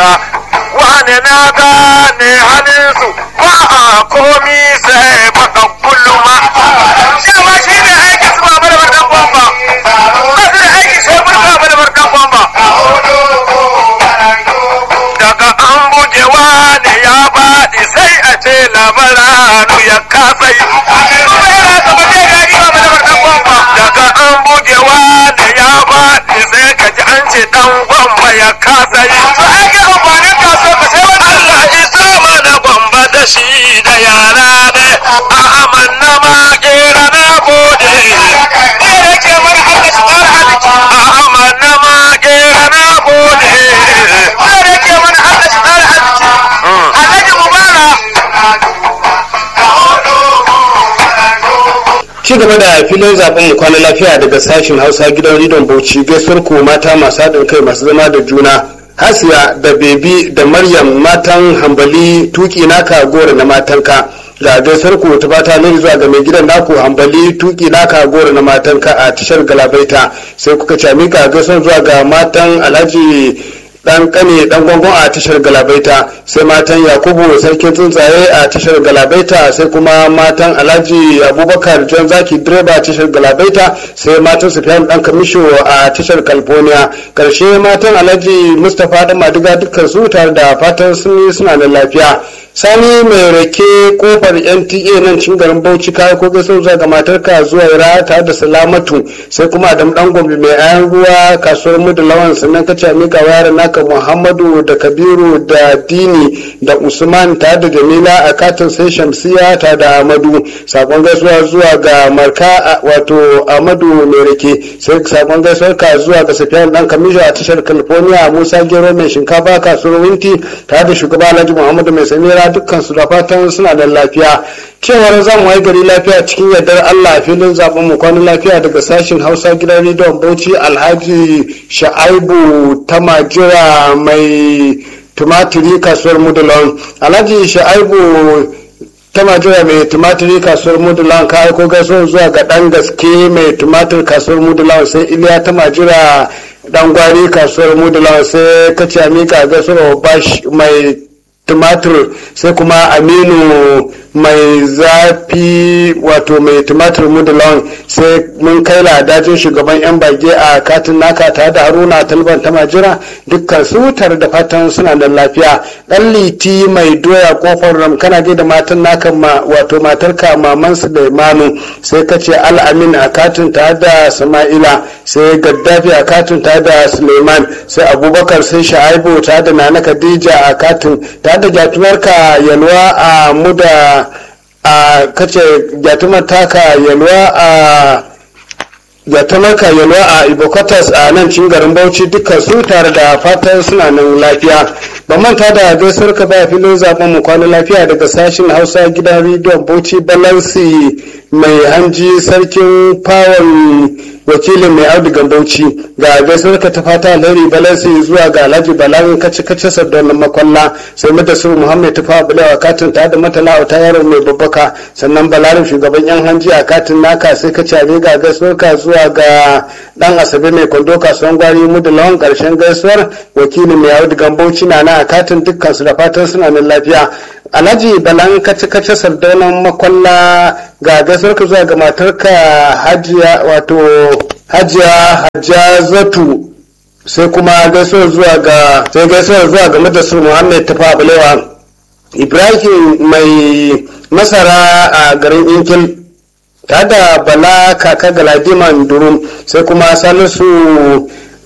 wane na gane halinsu ba a komi sai baka kulluma dama shi ne aiki su ba mana barkan bomba ba su da aiki sai burka mana barkan bomba daga an buge wane ya faɗi sai a ce labaranu ya kasa yi daga an buge wane ya faɗi sai ka ji an ce dan gwamba ya kasa yi to ake amfanin kaso ka sai wani Allah isa mana gwamba da shi da yara ne a amanna ma kera na gode ne da ke mana Allah shi kara halitta a amanna ma kera na gode ne da ke mana Allah shi kara halitta Alhaji Mubarak ci gaba da filin zaben mu kwana lafiya daga sashen hausa gidan ridon bauchi gaisuwar ku mata masu haɗin kai masu zama da juna hasiya da bebi da maryam matan hambali tuki naka gora na matanka ga gaisuwar ku ta fata ne zuwa ga mai gidan naku hambali tuki naka gora na matanka a tashar galabaita sai kuka ci mika gaisuwar zuwa ga matan alhaji dan kane dan gwangon a tashar galabaita sai matan yakubu sarkin tsuntsaye a tashar galabaita sai kuma matan alhaji abubakar john zaki direba a tashar galabaita sai matan sufiyan dan kamisho a tashar california karshe matan alhaji mustapha dan madiga dukkan su tare da fatan sun suna da lafiya sani mai rake kofar nta nan cin garin bauchi kayan ko gaso zuwa ga matarka zuwa ira tare da salamatu sai kuma adam dan gombe mai ayan ruwa kasuwar mudu lawan sannan kace mika wayar naka muhammadu da kabiru da dini da usman tare da jamila a katin sai shamsiya tare da amadu sakon gaisuwa zuwa ga marka wato amadu mai rake sai sakon gaisuwar ka zuwa ga safiyan dan kamisho a tashar california musa gero mai shinkafa kasuwar winti tare da shugaba alhaji muhammadu mai samira dukkan su da fatan suna da lafiya cewar zan waye gari lafiya cikin yardar Allah filin zaben mu kwanan lafiya daga sashin Hausa gidan rediyon Bauchi Alhaji Sha'aibu Tamajira mai tumatiri kasuwar Mudulon Alhaji Sha'aibu Tamajira mai tumatiri kasuwar Mudulon ka aiko gaisuwar zuwa ga dan gaske mai tumatir kasuwar Mudulon sai Iliya Tamajira dan gwari kasuwar Mudulon sai kace mika gaisuwar bash mai tumatir sai kuma aminu mai zafi wato mai tumatir mudulon sai mun kai ladajin shugaban yan bage a katin naka tare da haruna talban ta majira dukkan su tare da fatan suna da lafiya dan liti mai doya kofar ram kana da matan naka ma wato matarka maman su da imanu sai ka ce al'amin a katin tare da sama'ila sai gaddafi a katin tare da suleiman sai abubakar sai sha'aibu tare da nana khadija a katin tare da jatumarka yalwa a muda a kace jatumar taka yalwa a jatumarka yalwa a ibokatas a nan cin garin bauchi dukkan su tare da fatan suna nan lafiya ba manta da gaisuwar ka baya filin zaben mu kwana lafiya daga sashen hausa gidan rediyon bauchi balansi mai hanji sarkin fawon wakilin mai audigan bauchi ga gaisuwar ka ta fata alheri balansi zuwa ga alhaji balagin kace kace sardauna makwalla sai mata su muhammad ta fawa balewa katin ta da matala ta yaro mai babbaka sannan balarin shugaban yan hanji a katin naka sai ka cabe ga gaisuwar ka zuwa ga dan asabe mai kwando kasuwan gwari mudu lawan karshen gaisuwar wakilin mai audigan bauchi na na a katin dukkan su da fatan suna nan lafiya alhaji balan kace kace sardaunan makwalla ga gaisuwar ka zuwa ga matarka hajiya wato hajiya hajjazatu sai kuma gaisuwar zuwa ga sai gaisuwar zuwa ga madasar muhammad tafa balewa ibrahim mai masara a garin inkil ta da bala kaka galadiman durum sai kuma salisu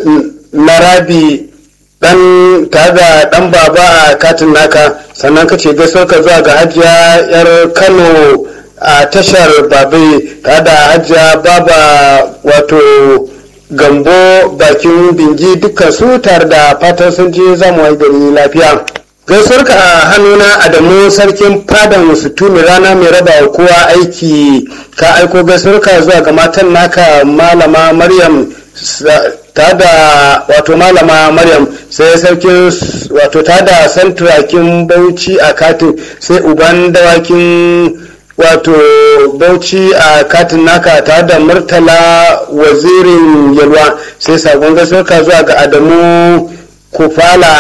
larabi dan tare da dan baba a katin naka sannan ka ce gaisuwar ka zuwa ga hajiya yar kano a tashar babai tare da hajiya baba wato gambo bakin bingi dukkan su tare da fatan sun je zamu wai gari lafiya gaisuwar ka a hannuna adamu sarkin fadan sutumi rana mai raba wa kowa aiki ka aiko gaisuwar ka zuwa ga matan naka malama maryam ta da wato malama maryam sai sarkin wato ta da santurakin bauchi a katin sai uban dawakin wato bauchi a katin naka ta da murtala wazirin yalwa sai sakon gaisuwarka zuwa ga adamu kufala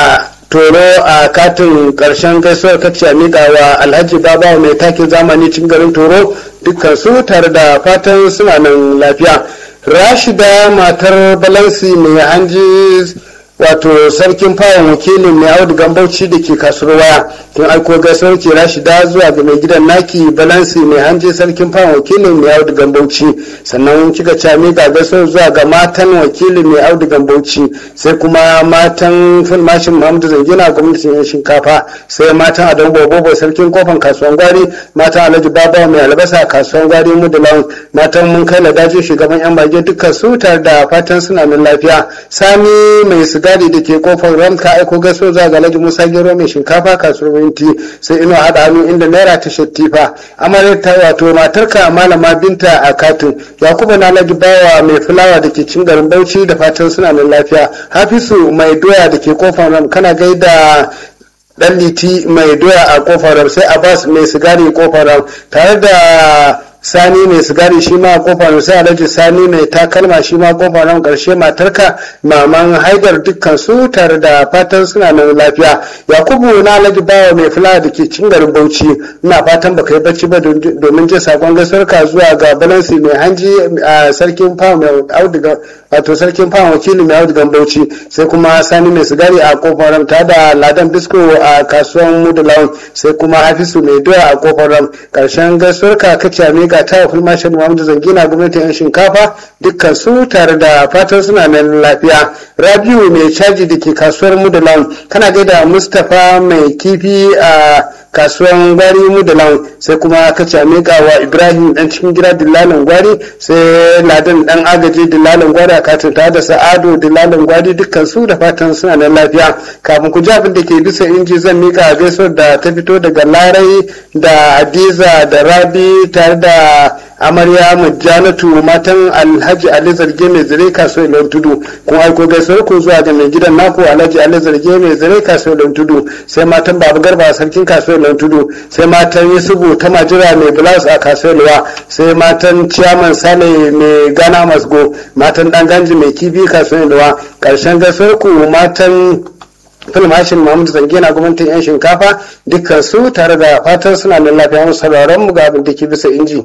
toro a katin karshen gaisuwar kacce a miƙa wa alhaji babawa mai takin zamani cin garin toro dukkan su tare da fatan suna nan lafiya rashida matar balansi mai hanji wato sarkin fawon wakilin mai audu gambauci da ke kasuwar waya kin aiko gaisuwar ke rashida zuwa ga mai gidan naki balansi mai hanji sarkin fawon wakilin mai audu gambauci sannan kika cami ga gaisuwar zuwa ga matan wakilin mai audu gambauci sai kuma matan fulmashin muhammadu zangina gwamnatin yan shinkafa sai matan adon bobobo sarkin kofan kasuwan gwari matan alhaji babawa mai albasa kasuwan gwari mudulawan matan mun kai daji shugaban yan bage dukkan su tare da fatan suna nan lafiya sami mai siga gadi da ke kofar ram ka aiko gaso za ga Alhaji Musa Gero mai shinkafa kasuwar minti sai ino hada hannu inda naira ta shattifa amaryar ta wato matarka malama binta a katin yakubu na Alhaji bawa mai fulawa da ke cin garin Bauchi da fatan suna nan lafiya Hafisu mai doya da ke kofar ram kana gaida dan liti mai doya a kofar ram sai Abbas mai sigari kofar ram tare da sani mai sigari shi ma kofa sai alhaji sani mai takalma shi ma kofa nan karshe matarka maman haidar dukkan su tare da fatan suna nan lafiya yakubu na alhaji bawa mai fulawa da ke cin garin bauchi ina fatan baka yi bacci ba domin jin sakon gaisuwarka zuwa ga balansi mai hanji a sarkin fawa mai auduga wato sarkin fawa wakili mai audugan bauchi sai kuma sani mai sigari a kofar ram tare da ladan bisko a kasuwan mudulawan sai kuma hafisu mai doya a kofar ram karshen gaisuwarka kace mai ga ta fulmashin Muhammadu Zangina gwamnatin yan shinkafa dukkan su tare da fatan suna nan lafiya. Rabiu mai caji da ke kasuwar Mudalan kana gaida Mustapha mai kifi a kasuwan gwari Mudalan sai kuma ka miƙa wa Ibrahim dan cikin gida dillalin gwari sai Ladan dan agaji dillalin gwari a katin tare da Sa'adu dillalin gwari dukkan su da fatan suna nan lafiya. Kafin ku ji abin da ke bisa inji zan miƙa gaisuwar da ta fito daga Larai da Hadiza da Rabi tare da amarya mujjanatu matan alhaji ali zarge mai zire kaso ilon tudu kun aiko gaisuwar ku zuwa ga mai gidan naku alhaji ali zarge mai zire kaso ilon tudu sai matan babu garba sarkin kaso ilon tudu sai matan yusufu ta majira mai blouse a kaso ilwa sai matan ciyaman sale mai gana masgo matan dan ganji mai kifi kaso ilwa karshen gaisuwar ku matan filmashin Muhammadu Zange na gwamnatin 'yan shinkafa dukkan su tare da fatan suna da lafiya mu sauraron mu ga abin da ke bisa inji.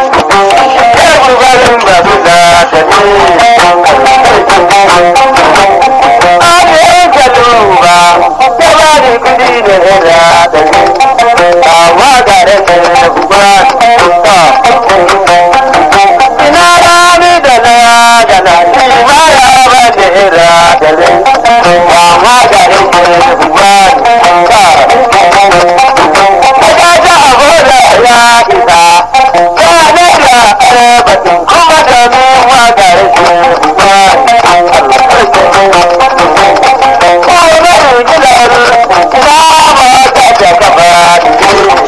Ina rami da na da na shi ma ya ba da ira da rai. Ba ma da rai ba ta. Daga ta abu da ya isa. Ba na da arabatin kuma da mu ma da rai ba. Ko na yi gidan ba ma ta da gaba.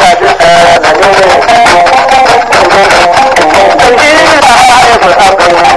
Thank you.